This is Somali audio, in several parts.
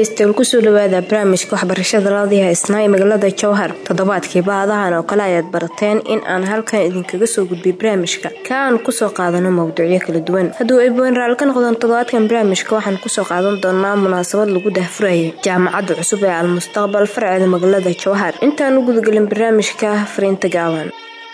dhegeystayaal kusoo dhawaada barnaamijka waxbarashada raadiyaha isnaa ee magaalada jowhar toddobaadkii baadahan oo kale ayaad barateen in aan halkan idinkaga soo gudbiy barnaamijka ka aan kusoo qaadano mawduucyo kala duwan hadduu ay boonraal ka noqdaan toddobaadkan barnaamijka waxaan kusoo qaadan doonaa munaasabad lagu dahfurayay jaamacadda cusub ee almustaqbal farceeda magaalada jowhar intaan u gudagelin barnaamijka fariinta gaaban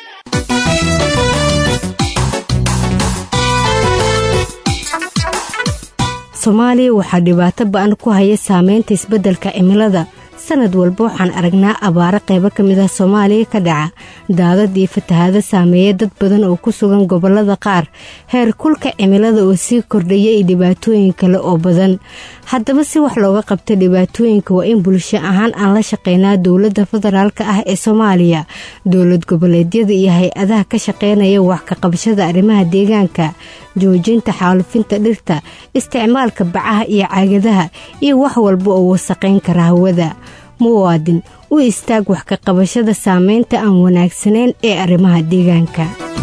soomaaliya waxaa dhibaato ba-an ku haya saameynta isbeddelka cimilada sanad walba waxaan aragnaa abaaro qaybo ka mid ah soomaaliya ka dhaca daadad iyo fatahaado saameeya dad badan oo ku sugan gobollada qaar heer kulka cimilada oo sii kordhaya iyo dhibaatooyin kale oo badan haddaba si wax looga qabta dhibaatooyinka waa in bulsho ahaan aan la shaqeynaa dowladda federaalk ah ee soomaaliya dowlad goboleedyada iyo hay-adaha ka shaqeynaya wax ka qabashada arrimaha deegaanka joojinta xaalufinta dhirta isticmaalka bacaha iyo caagadaha iyo wax walba oo wasaqayn kara hawada muwaadin u istaag wax ka qabashada saameynta aan wanaagsanayn ee arrimaha deegaanka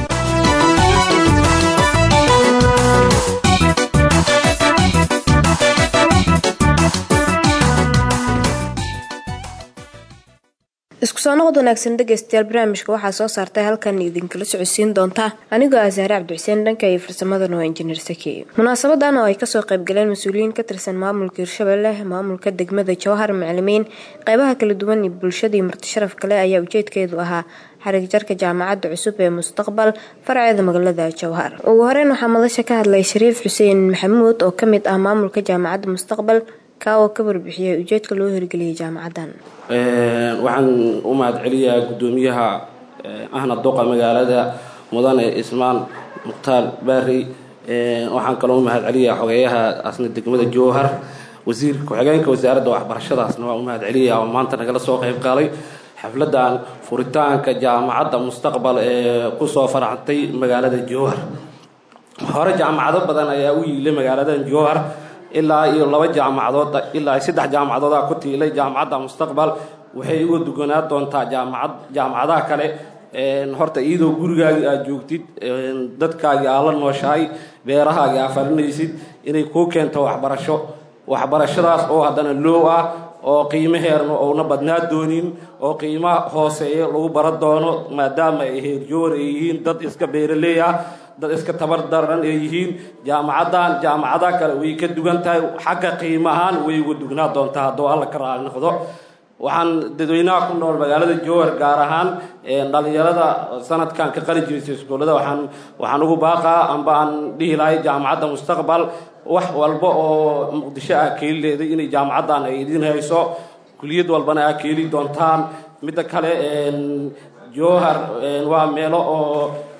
isku soo noqod wanaagsan dhegeystayaal barnaamijka waxaa soo saartay halkan idinkala socodsiin doonta anigoo ah sahre cabdixuseen dhanka iyo farsamadana waa injineer saki munaasabadan oo ay kasoo qaybgaleen mas-uuliyiin ka tirsan maamulka hirshabelle maamulka degmada jowhar macalimiin qeybaha kala duwan iyo bulshadii marti sharaf kale ayaa ujeedkeedu ahaa xarig jarka jaamacadda cusub ee mustaqbal farceeda magaalada jowhar ugu horeyn waxaa madasha ka hadlay shariif xuseen maxamuud oo kamid ah maamulka jaamacadda mustaqbal ka oo ka warbixiyay ujeedka loo hirgeliyay jaamacadan waxaan u mahad celiyaa guddoomiyaha ahna doqa magaalada mudane ismaan mukhtaar baari waxaan kaloo u mahad celiyaa xogeeyaha asna degmada jowhar wasiir ku-xigeenka wasaaradda waxbarashadaasna waa u mahad celiyaa oo maanta nagala soo qayb qaaday xafladan furitaanka jaamacadda mustaqbal ee kusoo faraxtay magaalada jowhar hore jaamacado badan ayaa u yiilay magaaladan jowhar ilaa iyo laba jaamacadood ilaa saddex jaamacadooda ku tiilay jaamacadda mustaqbal waxay uga duganaa doontaa jaamacad jaamacadaha kale horta iyadoo gurigaagii aad joogtid dadkaagii aad la nooshahay beerahaagii aad farinaysid inay kuu keento waxbarasho waxbarashadaas oo haddana loow ah oo qiimaheerna ouna badnaa doonin oo qiimaha hooseeya lagu bara doono maadaama ay heerjoor ay yihiin dad iska beeraleey ah dad iska tabar daran ay yihiin jaamacaddan jaamacadaha kale way ka dugan tahay xagga qiimahaan way uga dugnaa doontaa hadduu alla ka raali noqdo waxaan dadweynaha ku nool magaalada jowhar gaar ahaan dhalinyarada sanadkan ka qali jiraysa iskuullada waxaan waxaan ugu baaqaa amba aan dhihi lahay jaamacadda mustaqbal wax walba oo muqdisho ah keeli leeday inay jaamacaddan ay idin hayso kuliyad walbana aa keeli doontaan midda kale jowhar waa meelo oo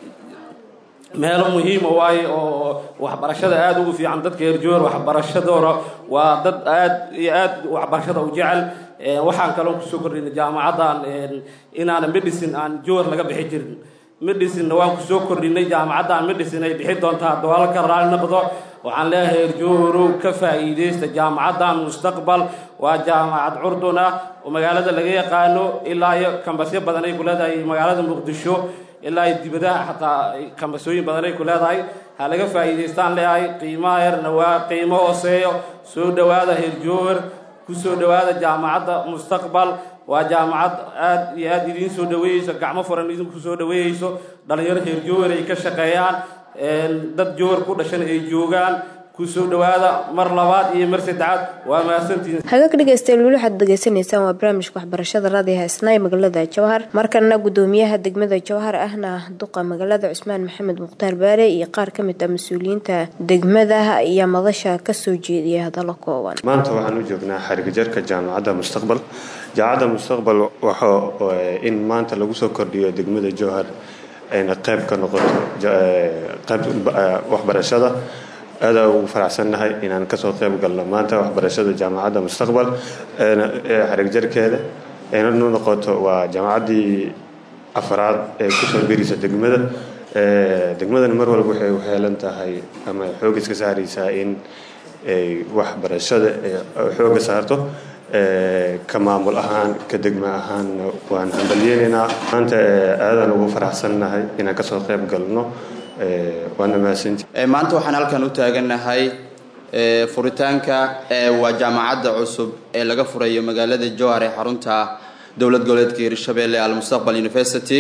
meelo muhiima waaye oo waxbarashada aada ugu fiican dadka reer jowhar waxbarashadoona waa dad aad iyo aad waxbarashada u jecel waxaan kaloo kusoo kordhinay jaamacaddan inaana medicine aan jowhar laga bixi jirin medicine-na waan kusoo kordhinay jaamacaddan medicine ay bixi doontaa hadduu halka raali noqdo waxaan leeyahay reer jowharow ka faa'iidaysta jaamacaddan mustaqbal waa jaamacad curdun ah oo magaalada laga yaqaano ilaa iyo kambasyo badan ay ku leedahay magaalada muqdisho ilaa iyo dibadaha xataa kambasooyin badan ay ku leedahay ha laga faa'iidaystaan leeyahay qiimaha yarna waa qiimo hooseeyo soo dhowaada reer jowhar kusoo dhowaada jaamacadda mustaqbal waa jaamacad aad iyo aad idiin soo dhaweeyeyso gacmo furan idinku soo dhaweeyeyso dhalinyaro reer jowhar ay ka shaqeeyaan dad jowhar ku dhashan ay joogaan kusoo dhawaada mar labaad iyo mar saddexaad waa mahadsantihiin hagaag dhegeystayaal weli waxaad degeysanaysaan waa barnaamijka waxbarashada raadiyaha isnaa ee magaalada jowhar markana guddoomiyaha degmada jowhar ahna duqa magaalada cusmaan maxamed mukhtaar baare iyo qaar ka mid ah mas-uuliyiinta degmada iyo madasha kasoo jeediyay hadallo kooban maanta waxaan u joognaa xarigajarka jaamacadda mustaqbal jaamacadda mustaqbal waxa in maanta lagu soo kordhiyo degmada jowhar ayna qayb ka noqoto qayb waxbarashada aada ugu faraxsannahay inaan kasoo qayb galno maanta waxbarashada jaamacadda mustaqbal xarigjarkeeda ayna nu noqoto waa jaamacaddii afraad ee kusoo berisa degmada degmadana mar walba waxay u heelan tahay ama xoog iska saaraysaa in ay waxbarashada xooga saarto ka maamul ahaan ka degma ahaanna waan hambalyeynaynaa maanta aadaan ugu faraxsannahay inaan kasoo qayb galno waana mahadsanti maanta waxaan halkan u taagannahay furitaanka waa jaamacadda cusub ee laga furayo magaalada jowhar ee xarunta dowlad goboleedka hirshabeelle almustaqbal university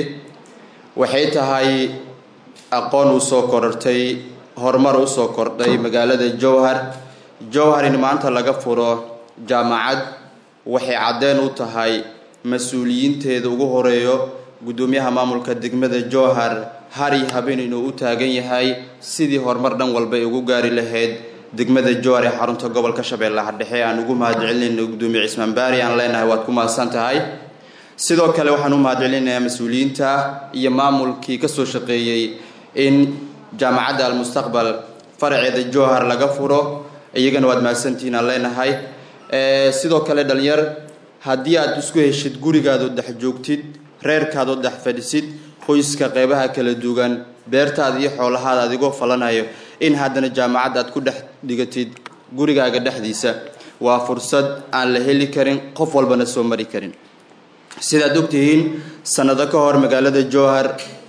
waxay tahay aqoon usoo korortay horumar usoo kordhay magaalada jowhar jowhar in maanta laga furo jaamacad waxay caddeen u tahay mas-uuliyiinteeda ugu horeeyo guddoomiyaha maamulka degmada jowhar hari habeen inuu u taagan yahay sidii horumar dhan walba ay ugu gaari lahayd degmada jowhar ee xarunta gobolka shabeellaha dhexe aan ugu mahadcelinayno guddoomiye cismaan baari aan leenahay waad ku mahadsan tahay sidoo kale waxaan u mahadcelinayaa mas-uuliyiinta iyo maamulkii kasoo shaqeeyey in jaamacadda almustaqbal faraceeda jowhar laga furo iyagana waad mahadsantihiin aan leenahay sidoo kale dhalinyar haddii aad isku heshid gurigaadoo dhex joogtid reerkaadoo dhex fadhisid qoyska qeybaha kala duwan beertaada iyo xoolahaada adigoo falanayo in haddana jaamacadda aad ku dhex dhigatid gurigaaga dhexdiisa waa fursad aan la heli karin qof walbana soo mari karin sidaad ogtihiin sanado ka hor magaalada jowhar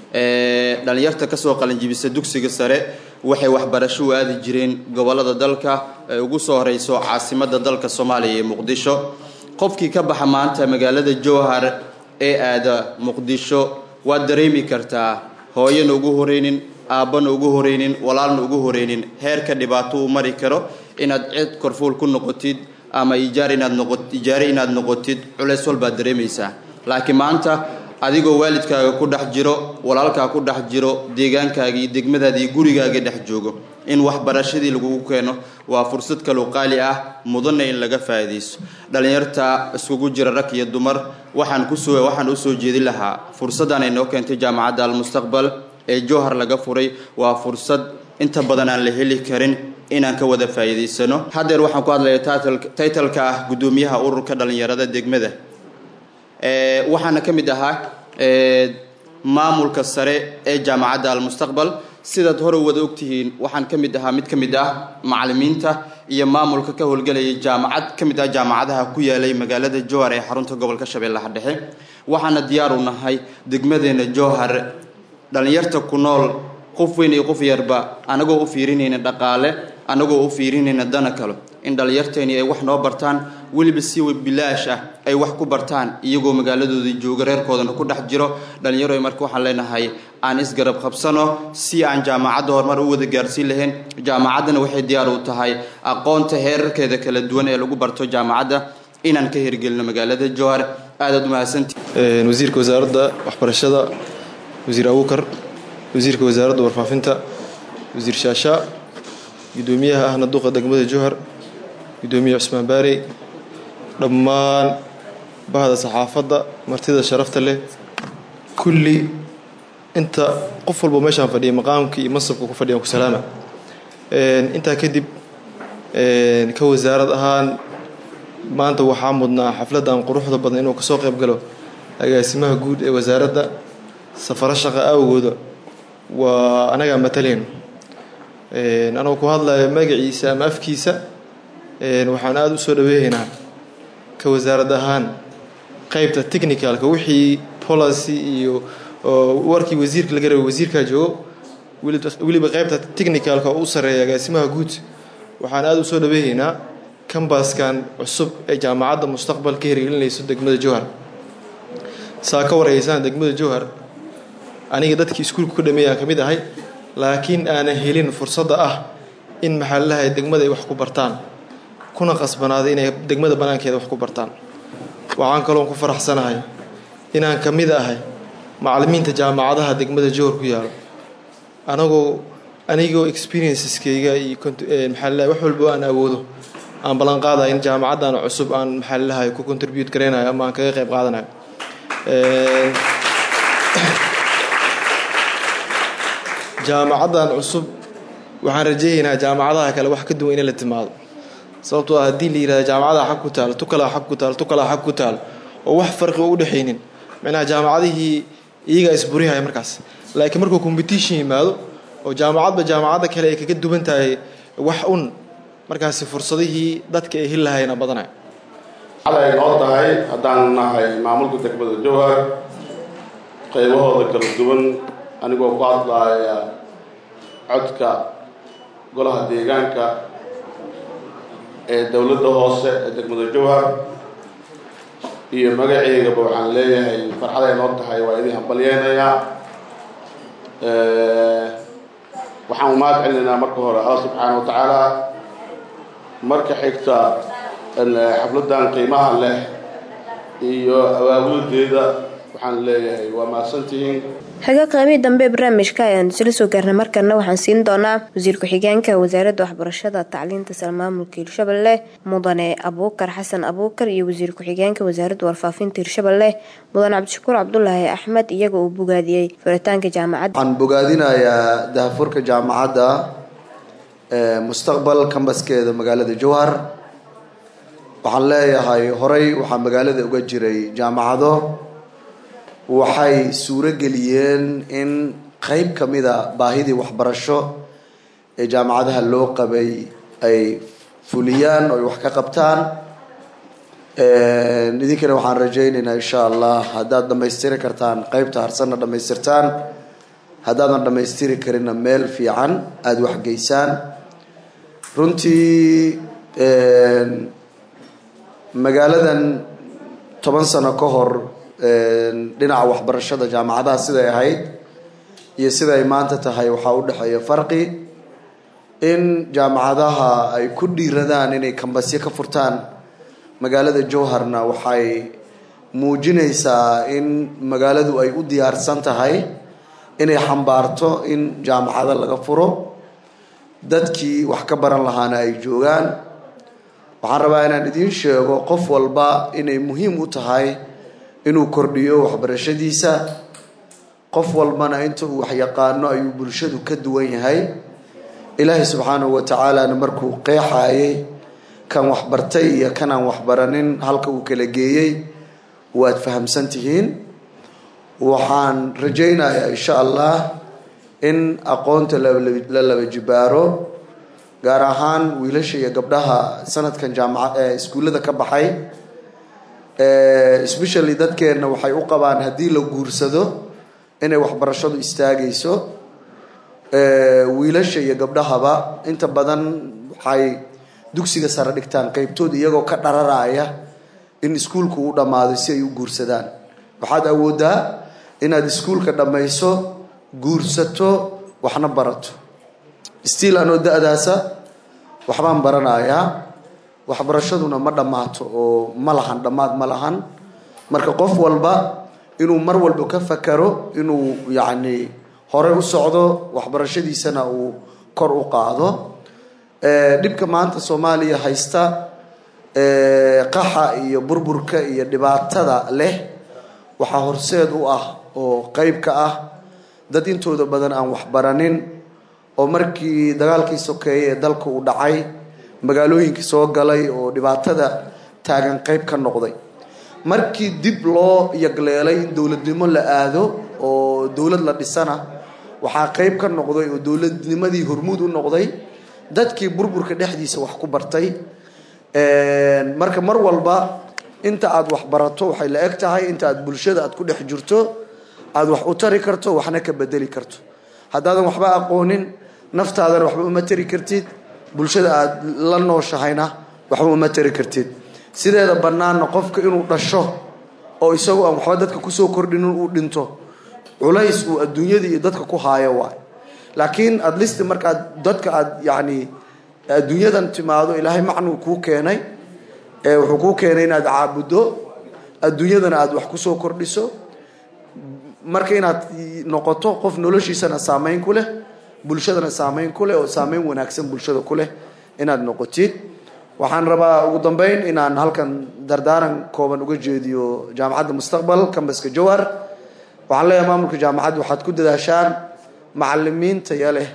dhalinyarta kasoo qalinjibisa dugsiga sare waxay waxbarasho u aadi jireen gobolada dalka ee ugu soo horeyso caasimada dalka soomaaliya ee muqdisho qofkii ka baxa maanta magaalada jowhar ee aada muqdisho waad dareemi kartaa hooyana ugu horeynin aabbana ugu horeynin walaalna ugu horeynin heerka dhibaato uu mari karo inaad cid korfuul ku noqotid ama ijaar inaad noqo ijaare inaad noqotid culeys walbaad dareemaysaa laakiin maanta adigoo waalidkaaga ku dhex jiro walaalkaa ku dhex jiro deegaankaaga iyo degmadaada iyo gurigaaga dhex joogo in waxbarashadii lagugu keeno waa fursad kaloo qaali ah mudanna in laga faa'iidayso dhallinyarta iskugu jira rag iyo dumar waxaan kusoo waxaan usoo jeedin lahaa fursaddan ay noo keentay jaamacadda almustaqbal ee jowhar laga furay waa fursad inta badan aan la heli karin inaan ka wada faa'iidaysano haddeer waxaan ku hadlaya taytalka ah guddoomiyaha ururka dhallinyarada degmada waxaana ka mid ahaa maamulka sare ee jaamacadda almustaqbal sidaad hore wada ogtihiin waxaan ka mid ahaa mid ka mid ah macalimiinta iyo maamulka ka howlgelayay jaamacad ka mid ah jaamacadaha ku yaalay magaalada jowhar ee xarunta gobolka shabeellaha dhexe waxaana diyaar u nahay degmadeena jowhar dhallinyarta ku nool qof weyn iyo qof yarba anagoo u fiirinayna dhaqaale anagoo u fiirinayna dana kale in dhallinyarteeni ay wax noo bartaan weliba si bilaash ah ay wax ku bartaan iyagoo magaaladooda jooga reerkoodana ku dhex jiro dhallinyaro marka waxaan leenahay aan isgarab qabsano si aan jaamacadda horumar u wada gaarsiin lahayn jaamacaddana waxay diyaar u tahay aqoonta heerarkeeda kala duwan ee lagu barto jaamacadda inaan ka hirgelino magaalada jowhar aadaad umahadsanti wasiirka wasaaradda waxbarashada wasiir abuukar wasiirka wasaaradda warfaafinta wasiir shaashaa guddoomiyaha ahna duqa degmada jowhar guddoomiye cusmaan baarey dhammaan bahda saxaafadda martida sharafta leh kulli inta qof walba meeshaan fadhiya maqaamka iyo mansabka ku fadhiyan ku salaama intaa kadib ka wasaarad ahaan maanta waxaa mudnaa xafladdan quruxda badan inuu kasoo qayb galo agaasimaha guud ee wasaaradda safaro shaqa awgooda waa anagaa matalayno anagoo ku hadlaya magaciisa ama afkiisa waxaan aada u soo dhaweehaynaa ka wasaarad ahaan qeybta technicalka wixii policy iyo warkii wasiirka laga rabay wasiirkaa joogo weliba qeybta technicalka oo u sareeya agaasimaha guud waxaan aada u soo dhaweehaynaa kambaskan cusub ee jaamacadda mustaqbal ka hirgelinayso degmada jowhar saa ka wareysaan degmada jowhar aniga dadkii iskuulka ku dhameeyaan ka mid ahay laakiin aanan helin fursadda ah in maxaalahay degmada ay wax ku bartaan kuna qasbanaaday inay degmada banaankeeda wax ku bartaan waxaan kaloon ku faraxsanahay inaan ka mid ahay macalimiinta jaamacadaha degmada jowhar ku yaalo anagoo anigoo experiences-kayga iyo maxaalahay wax walbo aan awoodo aan ballan qaadayo in jaamacaddan cusub aan maxaalahay ku contribute garaynayo ama aan kaga qayb qaadanayo jaamacaddan cusub waxaan rajeynaynaa jaamacadaha kale wax ka duwan inay la timaado sababtoo ah haddii la yihahda jaamacadaha xag ku taalo tukalaa xag ku taalo tukalaa xag ku taalo oo wax farqi oo u dhexaynin macnaha jaamacadihii iyagaa isburihaya markaas laakiin markuu competition yimaado oo jaamacadba jaamacadda kale ay kaga duwan tahay wax un markaasi fursadihii dadka ay heli lahayna badanaya ay noo tahay haddaan nahay maamulka degmada jowhar qaybahooda kala duwan anigoo ku hadlaaya codka golaha deegaanka ee dowladda hoose ee degmada jowhar iyo magaceygaba waxaan leeyahay farxaday noo tahay waa idin hambalyeynayaa waxaan umahad celinaynaa marka hore alla subxaana wa tacaala marka xigta xafladdan qiimaha leh iyo awaabuladeeda waxaan leeyahay waa mahadsantihiin xiga qaybihii dambe ee barnaamijka ayaan isla soo gaarnay markana waxaan siin doonaa wasiir ku-xigeenka wasaaradda waxbarashada tacliinta sare maamulka hirshabelle mudane abuukar xasan abuukar iyo wasiir ku-xigeenka wasaaradda warfaafinta hirshabelle mudane cabdishakuur cabdulaahi axmed iyaga uu bogaadiyey furitaanka jaamacadda waxaan bogaadinayaa dahafurka jaamacadda mustaqbal kambaskeeda magaalada jowhar waxaan leeyahay horey waxaa magaalada uga jiray jaamacado waxay suuro geliyeen in qeyb ka mida baahidii waxbarasho ee jaamacadaha loo qabay ay fuliyaan oo ay wax ka qabtaan idinkana waxaan rajaynaynaa insha allah haddaad dhammaystiri kartaan qeybta harsanna dhammaystirtaan haddaadan dhammaystiri karinna meel fiican aada waxgeysaan runtii magaaladan toban sano ka hor dhinaca waxbarashada jaamacadaha siday ahayd iyo siday maanta tahay waxaa u dhexeeya farqi in jaamacadaha ay ku dhiiradaan inay kambasyo ka furtaan magaalada jowharna waxay muujinaysaa in magaaladu ay u diyaarsan tahay inay xambaarto in jaamacado laga furo dadkii wax ka baran lahaana ay joogaan waxaan rabaa inaan idiin sheego qof walba inay muhiim u tahay inuu kordhiyo waxbarashadiisa qof walbana inta uu waxyaqaano ayuu bulshadu ka duwan yahay ilaahay subxaanahu wa tacaalana markuu qeexaayay kan waxbartay iyo kanaan waxbaranin halka uu kala geeyey waad fahamsan tihiin waxaan rajaynayaa insha allah in aqoonta la laba jibaaro gaar ahaan wiilasha iyo gabdhaha sanadkan jaamaca ee iskuullada ka baxay especially dadkeenna waxay u qabaan haddii la guursado inay waxbarashadu istaagayso wiilasha iyo gabdhahaba inta badan waxay dugsiga sare dhigtaan qeybtooda iyagoo ka dhararaya in iskuulku u dhammaado si ay u guursadaan waxaad awooddaa inaad iskuulka dhammayso guursato waxna barato stiil anoo da-daasa waxbaan baranayaa waxbarashaduna ma dhammaato oo ma lahan dhammaad ma lahan marka qof walba inuu mar walba ka fakaro inuu yacni hore u socdo waxbarashadiisana uu kor u qaado dhibka maanta soomaaliya haysta qaxa iyo burburka iyo dhibaatada leh waxaa horseed u ah oo qeyb ka ah dad intooda badan aan waxbaranin oo markii dagaalkii sokeeye ee dalka uu dhacay magaalooyinkii soo galay oo dhibaatada taagan qeyb ka noqday markii dib loo yagleelay in dowladnimo la aado oo dowlad la dhisana waxaa qeyb ka noqday oo dowladnimadii hormuud u noqday dadkii burburka dhexdiisa wax ku bartay marka mar walba inta aad wax barato waxay la eg tahay inta aad bulshada aad ku dhex jirto aada wax u tari karto waxna ka bedeli karto haddaadan waxba aqoonin naftaadana waxba uma tari kartid bulshada aada la nooshahayna waxba uma tari kartid sideeda bannaanna qofka inuu dhasho oo isagoo aan waxba dadka kusoo kordhinin uu dhinto culays uu adduunyada iyo dadka ku haayo waay laakiin at least markaad dadka aad yacni adduunyadan timaado ilaahay macnuu kuu keenay ee wuxuu kuu keenay inaad caabuddo adduunyadana aada wax kusoo kordhiso marka inaad noqoto qof noloshiisana saameyn ku leh bulshadana saameyn ku leh oo saameyn wanaagsan bulshada ku leh inaad noqotid waxaan rabaa ugu dambeyn inaan halkan dardaaran kooban uga jeediyo jaamacadda mustaqbal cambaska jowhar waxaan leeyahay maamulka jaamacadda waxaad ku dadaashaan macalimiin taya leh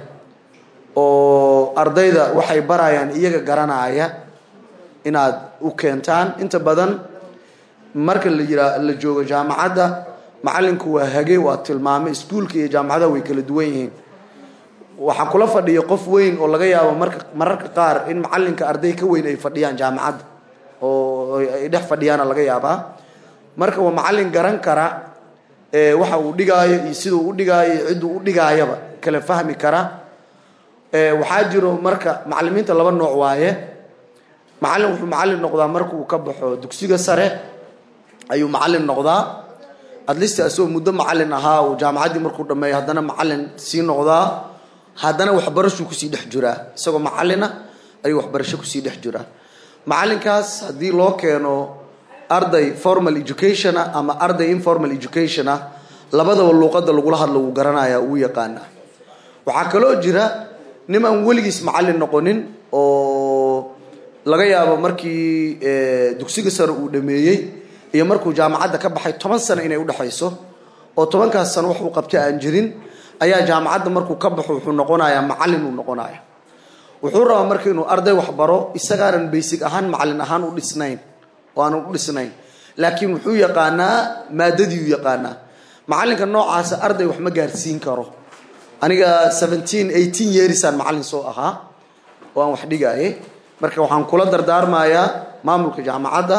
oo ardayda waxay barayaan iyaga garanaya inaad u keentaan inta badan marka la yiraa la joogo jaamacadda macalinku waa hage waa tilmaame iskuulka iyo jaamacadaha way kala duwan yihiin waxaa kula fadhiya qof weyn oo laga yaabo marka mararka qaar in macalinka arday ka weyn ay fadhiyaan jaamacadda oo ay dhex fadhiyaana laga yaabaa marka waa macalin garan kara waxa uu dhigaayo iyo siduu u dhigaayo iyo cidduu u dhigaayaba kala fahmi kara waxaa jiro marka macalimiinta laba nooc waaye macallin wuxuu macallin noqdaa marka uu ka baxo dugsiga sare ayuu macallin noqdaa adlista asagoo muddo macallin ahaa uu jaamacaddii markuu dhammeeyo haddana macallin sii noqdaa haddana waxbarashuu kusii dhex jiraa isagoo macallina ayuu waxbarasho kusii dhex jiraa macallinkaas haddii loo keeno arday formal education ah ama arday informal education ah labadaba luuqadda lagula hadlo wuu garanayaa wuu yaqaanaa waxaa kaloo jira nin aan weligiis macallin noqonin oo laga yaabo markii dugsiga sare uu dhameeyey iyo markuu jaamacadda ka baxay toban sano inay udhexayso oo tobankaas sano wax uu qabta aan jirin ayaa jaamacadda markuu ka baxo wuxuu noqonayaa macallin uu noqonaya wuxuu rabaa marka inuu arday waxbaro isagaanan baysig ahaan macallin ahaan u dhisnayn oo aanan u dhisnayn laakiin wuxuu yaqaanaa maadadii u yaqaanaa macallinka noocaasa arday wax ma gaarsiin karo aniga seventeen eighteen yearsaan macallin soo ahaa oo aan wax dhigaaye marka waxaan kula dardaarmayaa maamulka jaamacadda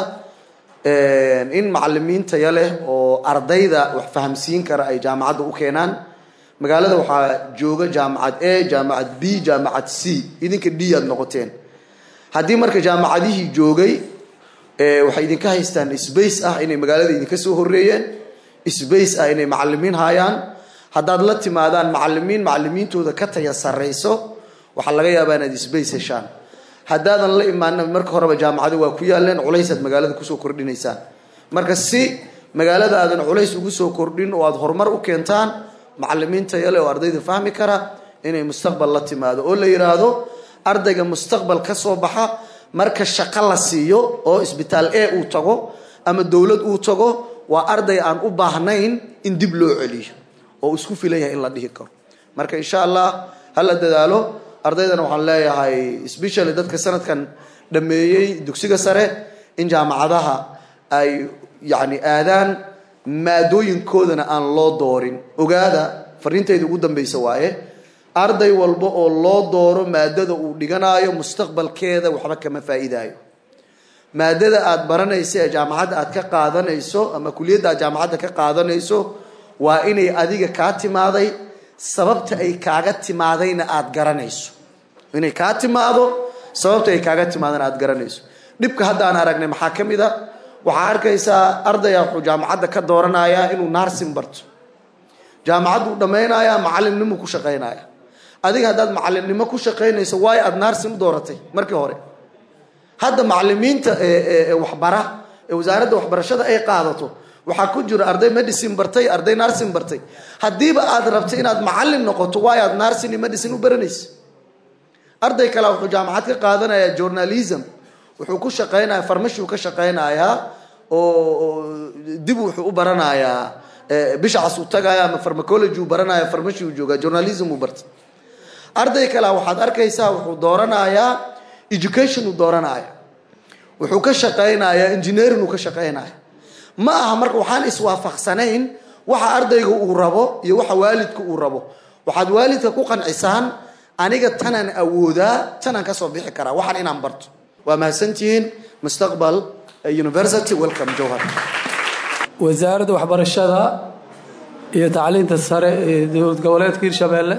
in macalimiin taya leh oo ardayda wax fahamsiin kara ay jaamacadda u keenaan magaalada waxaa jooga jaamacad a jaamacad b jaamacad c idinka d aad noqoteen haddii marka jaamacadihii joogay waxay idinka haystaan sbace ah inay magaalada idinka soo horeeyeen sbace ah inay macalimiin haayaan haddaad la timaadaan macalimiin macalimiintooda ka taya sarrayso waxaa laga yaabaa inaad sbace heshaan haddaadan la imaana marka horeba jaamacado waa ku yaaleen culaysaad magaalada kusoo kordhinaysaan marka si magaalada aadan culays ugu soo kordhin oo aad horumar u keentaan macalimiin tayale oo ardayda fahmi kara inay mustaqbal la timaado oo la yidhaahdo ardayga mustaqbal ka soo baxa marka shaqo la siiyo oo isbitaal a uu tago ama dowlad uu tago waa arday aan u baahnayn in dib loo celiyo oo isku filan yahay in la dhihi karo marka insha allah hala dadaalo ardaydana waxaan leeyahay specially dadka sanadkan dhameeyey dugsiga sare in jaamacadaha ay yacni aadaan maadooyinkoodana aan loo doorin ogaada fariintayda ugu dambeysa waaye arday walba oo loo dooro maadada uu dhiganaayo mustaqbalkeeda waxba kama faa'iidaayo maadada aad baranayso ee jaamacadda aad ka qaadanayso ama kuliyadda aad jaamacadda ka qaadanayso waa inay adiga kaa timaaday sababta ay kaaga timaadayna aad garanayso inay kaa timaado sababta ay kaaga timaadana aad garanayso dhibka hadda aan aragnay maxaa ka mid a waxaa arkaysaa ardaya wuxuu jaamacadda ka dooranayaa inuu naarsin barto jaamacadduu dhammaynayaa macallinnimuu ku shaqaynaya adiga haddaad macallinnimo ku shaqaynayso waayo aada naarsin u dooratay markii hore hadda macalimiinta waxbara ee wasaaradda waxbarashada ay qaadato waxaa ku jira arday medicine bartay arday narsin bartay haddiiba aad rabto inaad macallin noqoto waayo aad narsin iyo medicine u baranaysa arday kale wuxuu jaamacad ka qaadanayaa journalism wuxuu ku shaqaynayaa farmashuu ka shaqaynayaa oo dib wuxuu u baranayaa bishacas uu tagaya ama farmacology uu baranaya farmashi uu joogaa journalism uu bartay arday kale waxaad arkaysaa wuxuu dooranayaa education uu dooranaya wuxuu ka shaqaynayaa engineering uu ka shaqaynaya ma aha marka waxaan iswaafaqsanayn waxa ardayga uu rabo iyo waxa waalidka uu rabo waxaad waalidka ku qancisaan aniga tanaan awoodaa tanaan kasoo bixi karaa waxaan inaan barto waa mahadsantihiin mustaqbal university welcome jowhar wasaaradda waxbarashada iyo tacliinta sare ee dowlad goboleedka hirshabeelle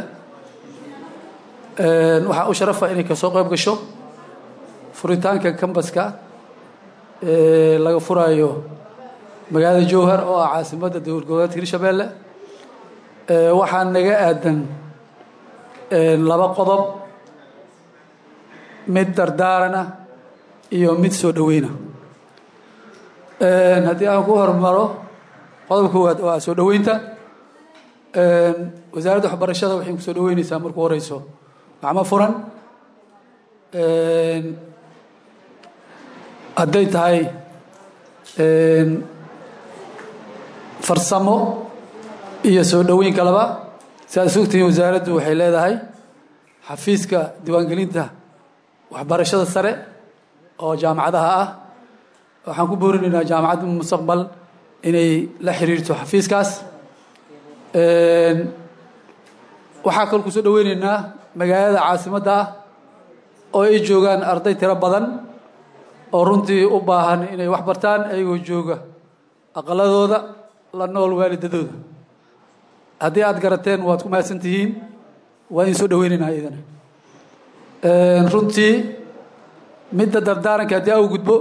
waxaa u sharafa inay kasoo qayb gasho furitaanka kambaska ee laga furayo magaalada jowhar oo ah caasimadda dowlad goboleedka hirshabeelle waxaa naga aadan laba qodob mid dardaarana iyo mid soo dhaweyna haddii aan ku hormaro qodobka koowaad waa soo dhaweynta wasaaradda waxbarashada waxay kusoo dhaweyneysaa marku horeyso gacmo furan hadday tahay farsamo iyo soo dhaweyn kaleba si aad sugtihiin wasaaraddu waxay leedahay xafiiska diiwaangelinta waxbarashada sare oo jaamacadaha ah waxaan ku boorinaynaa jaamacadda mustaqbal inay la xiriirto xafiiskaas waxaa kaloo kusoo dhaweyneynaa magaalada caasimadda ah oo ay joogaan arday tiro badan oo runtii u baahan inay wax bartaan ayagoo jooga aqaladooda la nool waalidadooda haddii aada garateen waad ku mahadsan tihiin waa idin soo dhaweyneynaa iyadana runtii midda dardaaranka haddii au gudbo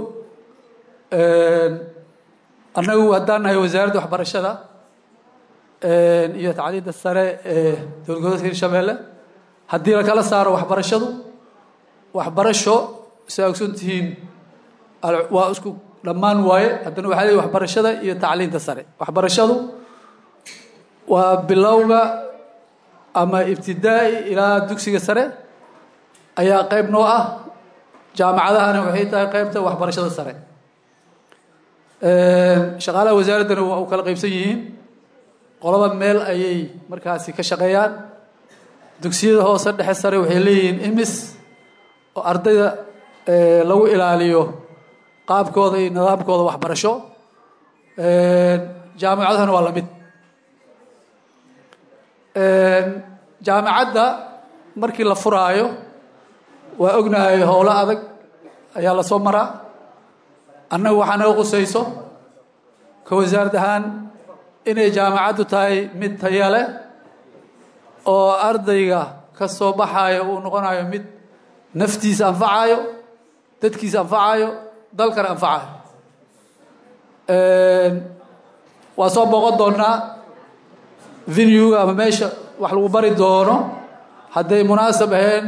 annagu haddaan nahay wasaaradda waxbarashada iyo tacliinta sare ee dowlad goboleedka hirshabeelle haddii la kala saaro waxbarashadu waxbarasho saa ogson tihiin waa isku dhammaan waaye haddana waxaa leeyihi waxbarashada iyo tacliinta sare waxbarashadu waa bilowga ama ibtidaa'i ilaa dugsiga sare ayaa qayb noo ah jaamacadahana waxay tahay qaybta waxbarashada sare shaqaalaha wasaaraddana waa u kala qaybsan yihiin qolaba meel ayay markaasi ka shaqeeyaan dugsiyada hoose dhexe sare waxay leeyihiin imis oo ardayda lagu ilaaliyo qaabkooda iyo nidaamkooda waxbarasho jaamacadahana waa lamid jaamacadda markii la furaayo waa ognahay howlo adag ayaa lasoo maraa annagu waxaa naga qusayso ka wasaarad ahaan inay jaamacaddu tahay mid taya leh oo ardayga ka soo baxaayo uu noqonayo mid naftiisa anfacayo dadkiisa anfacayo dalkana anfacayo waa soo booqon doonaa venuega ama meesha wax lagu bari doono hadday munaasab ahayn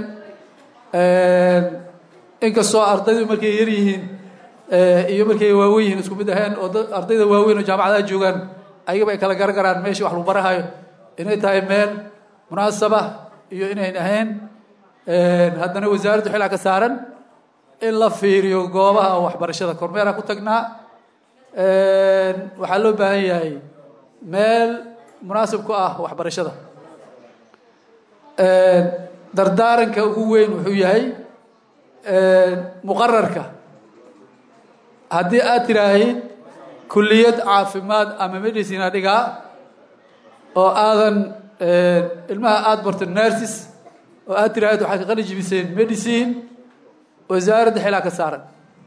inkastoo ardaydu markay yar yihiin iyo markay waaweyn yihiin isku mid ahayn oo ardayda waaweyn oo jaamacadaha joogaan ayagaba ay kala garagaraan meesha wax lagu barahayo inay tahay meel munaasaba iyo inayn ahayn haddana wasaaraddu xilaa ka saaran in la fiiriyo goobaha waxbarashada kormeera ku tagnaa waxaa loo baahan yahay meel munaasib ku ah waxbarashada dardaaranka ugu weyn wuxuu yahay muqararka haddii aad tiraahid kulliyad caafimaad ama medicine adhigaa oo aadan ilmaha aada barto nurses oo aad tiraahid waxaad ka qali jibiseen medicine wasaaradda xilaa ka saaran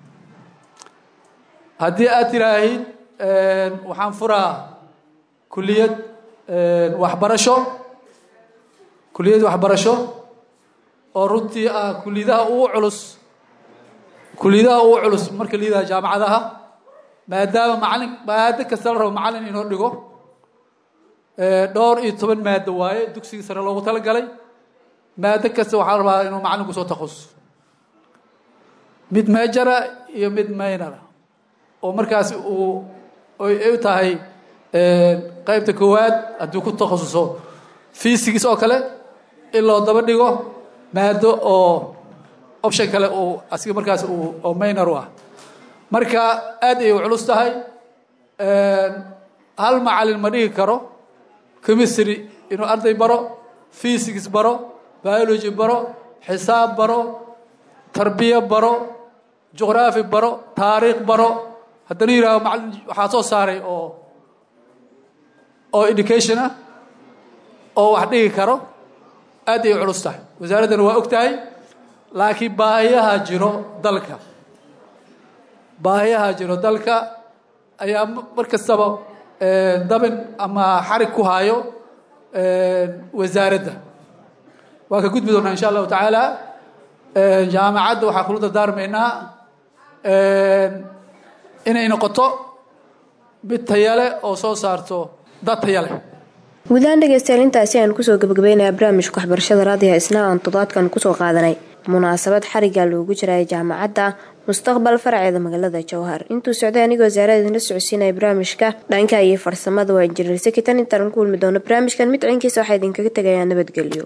haddii aad tiraahid waxaan furaa kulliyad waxbarasho kulliyad waxbarasho oo runtii ah kulliyadaha ugu culus kulliyadaha ugu culus marka la yidhaha jaamacadaha maadaama macalin maado kasta la rabo macalin inoo dhigo dhowr iyo toban maado waaye dugsiga sare loogu talagalay maado kasta waxaa la rabaa inuu macalinku soo takhusus mid majora iyo mid maynara oo markaasi uu ay u tahay qaybta koowaad hadduu ku takhasuso fiisigiis oo kale in loo daba dhigo maado oo option kale uu asiga markaas uu oo maynor u ah marka aad ayay u culus tahay hal macalin ma dhigi karo chemistry inuu arday baro physics baro biology baro xisaab baro tarbiya baro juqraafi baro taariikh baro haddana yidhaaho macalin waxaa soo saaray oo oo education ah oo wax dhigi karo aad ay culus tahay wasaaraddana waa og tahay laakiin baahiyaha jiro dalka baahiyaha jiro dalka ayaa mar kastaba dabin ama xarig ku haayo wasaaradda waa ka gudbi doonaa insha allahu tacaala jaamacadda waxaa kula dardaarmaynaa inay noqoto mid tayale oo soo saarto dad taya leh guudahaan dhegeystayaal intaasi ayaan kusoo gabagabeynaya barnaamijka waxbarashada raadiyaha isna aan toddobaadkan kusoo qaadanay munaasabad xariga loogu jiraya jaamacadda mustaqbal faraceeda magaalada jowhar intuu socday anigoo wasaarada idinla socodsiinaya barnaamijka dhanka iyo farsamada waa injineer sekitan intaan ku kulmi doono barnaamijkan mid ciinkiisa waxaa idinkaga tegayaa nabadgelyo